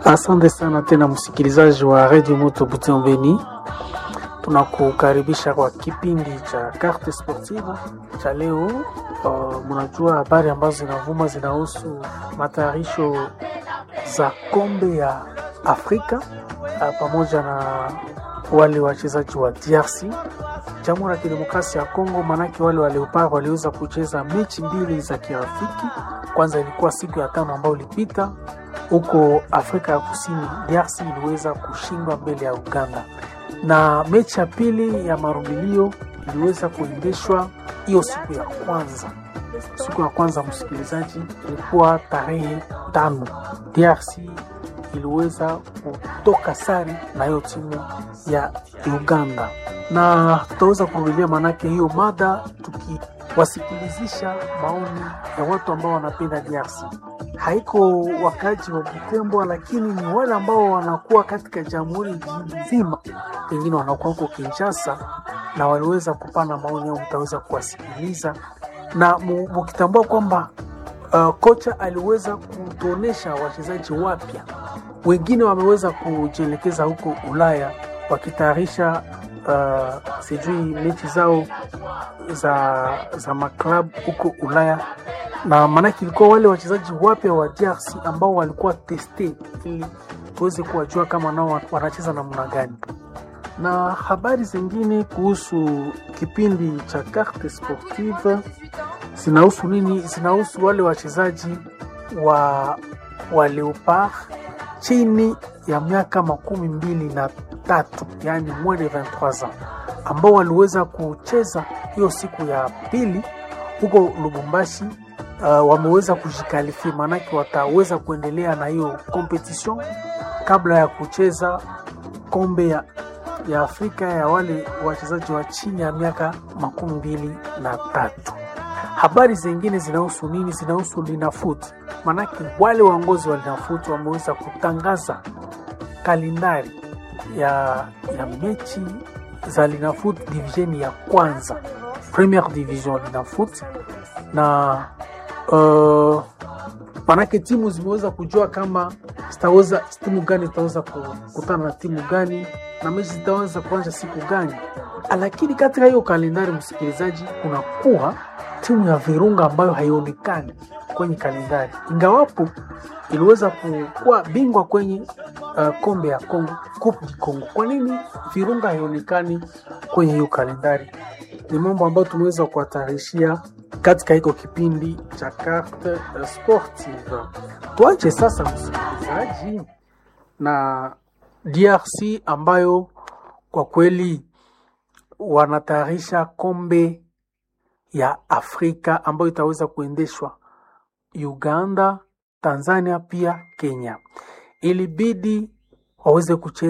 Asante sana tena msikilizaji wa Radio Moto Butembeni, tunakukaribisha kwa kipindi cha Carte Sportive cha leo. Uh, mnajua habari ambazo zinavuma zinahusu matayarisho za kombe ya Afrika uh, pamoja na wale wachezaji wa DRC Jamhuri ya Kidemokrasia ya Kongo, manake wale wa Leopard waliweza kucheza mechi mbili za kirafiki. Kwanza ilikuwa siku ya tano ambayo ilipita huko Afrika ya Kusini, DRC iliweza kushindwa mbele ya Uganda, na mechi ya pili ya marudilio iliweza kuendeshwa hiyo siku ya kwanza. Siku ya kwanza, msikilizaji, ilikuwa tarehe tano, DRC iliweza kutoka sare na hiyo timu ya Uganda, na tutaweza kurudilia maanake hiyo mada tukiwasikilizisima maoni ya watu ambao wanapenda DRC haiko wakaji wa Butembo, lakini ni wale ambao wanakuwa katika jamhuri nzima, pengine wanakuwa huko Kinshasa na waliweza kupana maoni yao, mtaweza kuwasikiliza na mukitambua kwamba uh, kocha aliweza kutuonesha wachezaji wapya, wengine wameweza kujielekeza huko Ulaya wakitayarisha uh, sijui mechi zao za, za maklabu huko Ulaya na maanake ilikuwa wale wachezaji wapya wa DRC ambao walikuwa teste ili tuweze kuwajua kama nao wanacheza namna gani. Na habari zingine kuhusu kipindi cha Carte Sportive zinahusu nini? Zinahusu wale wachezaji wa, wa Leopard chini ya miaka makumi mbili na tatu yani moins de 23 ans ambao waliweza kucheza hiyo siku ya pili huko Lubumbashi. Uh, wameweza kujikalifia maanake wataweza kuendelea na hiyo competition kabla ya kucheza kombe ya, ya Afrika ya wale wachezaji wa chini ya miaka makumi mbili na tatu. Habari zingine zinahusu nini? Zinahusu Linafoot, maanake wale waongozi wa Linafoot wameweza kutangaza kalendari ya, ya mechi za Linafoot division ya kwanza, Premier Division Linafoot na Uh, manake timu zimeweza kujua kama zitaweza timu gani zitaweza kukutana na timu gani na mechi zitaweza kuanza siku gani, lakini katika hiyo kalendari, msikilizaji, kunakuwa timu ya Virunga ambayo haionekani kwenye kalendari, ingawapo iliweza kuwa bingwa kwenye uh, kombe ya Kongo, Coupe du Congo. Kwa nini Virunga haionekani kwenye hiyo kalendari? Ni mambo ambayo tumeweza kuwatarishia katika hiko kipindi cha Carte Sportive. Tuache sasa msikilizaji na DRC ambayo kwa kweli wanatayarisha kombe ya Afrika ambayo itaweza kuendeshwa Uganda, Tanzania pia Kenya. Ilibidi waweze kucheza